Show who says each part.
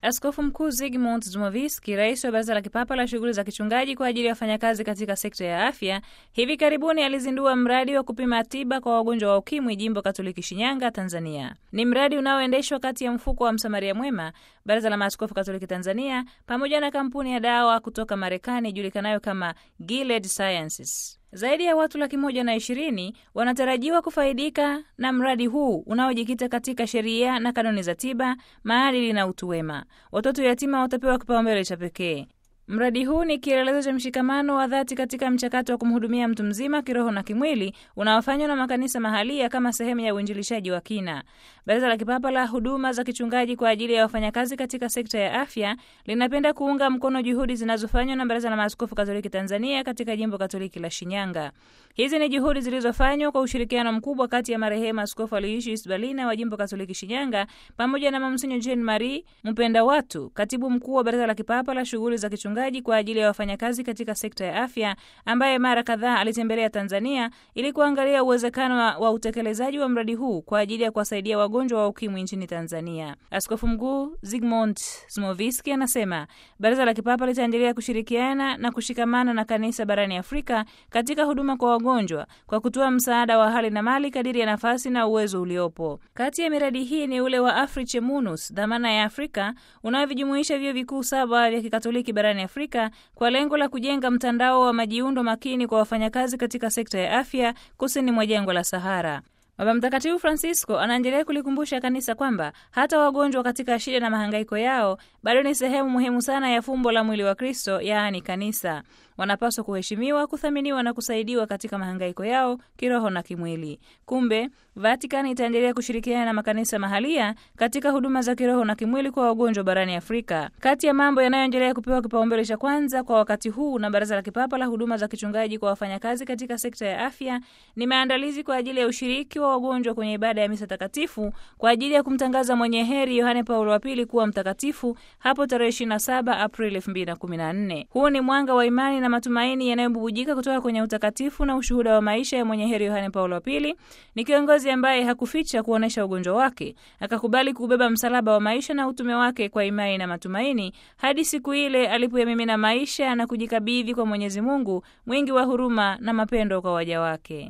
Speaker 1: Askofu Mkuu Zygmunt Zmoviski, rais wa Baraza la Kipapa la Shughuli za Kichungaji kwa ajili ya wafanyakazi katika sekta ya afya, hivi karibuni alizindua mradi wa kupima tiba kwa wagonjwa wa ukimwi jimbo Katoliki Shinyanga, Tanzania. Ni mradi unaoendeshwa kati ya mfuko wa Msamaria Mwema, Baraza la Maaskofu Katoliki Tanzania, pamoja na kampuni ya dawa kutoka Marekani ijulikanayo kama Gilead Sciences. Zaidi ya watu laki moja na ishirini wanatarajiwa kufaidika na mradi huu unaojikita katika sheria na kanuni za tiba, maadili na utu wema. Watoto yatima watapewa kipaumbele cha pekee. Mradi huu ni kielelezo cha mshikamano wa dhati katika mchakato wa kumhudumia mtu mzima kiroho na kimwili unaofanywa na makanisa mahalia kama sehemu ya uinjilishaji wa kina. Baraza la Kipapa la Huduma za Kichungaji kwa ajili ya wafanyakazi katika sekta ya afya linapenda kuunga mkono juhudi zinazofanywa na Baraza la Maaskofu Katoliki Tanzania katika jimbo Katoliki la Shinyanga. Hizi ni juhudi zilizofanywa kwa ushirikiano mkubwa kati ya marehemu Askofu Aloysius Balina wa jimbo Katoliki Shinyanga pamoja na Mamsinyo Jean Marie Mpenda Watu, katibu mkuu wa Baraza la Kipapa la Shughuli za Kichungaji kwa ajili ya wafanyakazi katika sekta ya afya, ambaye mara kadhaa alitembelea Tanzania ili kuangalia uwezekano wa, wa utekelezaji wa mradi huu kwa ajili ya kuwasaidia wagonjwa wa ukimwi nchini Tanzania. Askofu Mkuu Zygmunt Smoviski anasema Baraza la Kipapa litaendelea kushirikiana na kushikamana na kanisa barani Afrika katika huduma kwa wagonjwa kwa kutoa msaada wa hali na mali kadiri ya nafasi na uwezo uliopo. Kati ya miradi hii ni ule wa Afriche Munus, dhamana ya Afrika, unaovijumuisha vyuo vikuu saba vya Kikatoliki barani Afrika kwa lengo la kujenga mtandao wa majiundo makini kwa wafanyakazi katika sekta ya afya kusini mwa jangwa la Sahara. Baba Mtakatifu Francisco anaendelea kulikumbusha kanisa kwamba hata wagonjwa katika shida na mahangaiko yao bado ni sehemu muhimu sana ya fumbo la mwili wa Kristo, yaani kanisa. Wanapaswa kuheshimiwa, kuthaminiwa na kusaidiwa katika mahangaiko yao kiroho na kimwili. Kumbe Vatikani itaendelea kushirikiana na makanisa mahalia katika huduma za kiroho na kimwili kwa wagonjwa barani Afrika. Kati ya mambo yanayoendelea kupewa kipaumbele cha kwanza kwa wakati huu na Baraza la Kipapa la Huduma za Kichungaji kwa wafanyakazi katika sekta ya afya ni maandalizi kwa ajili ya ushiriki wa wagonjwa kwenye ibada ya misa takatifu kwa ajili ya kumtangaza mwenye heri Yohane Paulo wa Pili kuwa mtakatifu hapo tarehe 27 Aprili 2014. Huu ni mwanga wa imani na matumaini yanayobubujika kutoka kwenye utakatifu na ushuhuda wa maisha ya mwenye heri Yohane Paulo wa Pili. Ni kiongozi ambaye hakuficha kuonyesha ugonjwa wake, akakubali kubeba msalaba wa maisha na utume wake kwa imani na matumaini hadi siku ile alipoyamimina maisha na kujikabidhi kwa Mwenyezi Mungu mwingi wa huruma na mapendo kwa waja wake.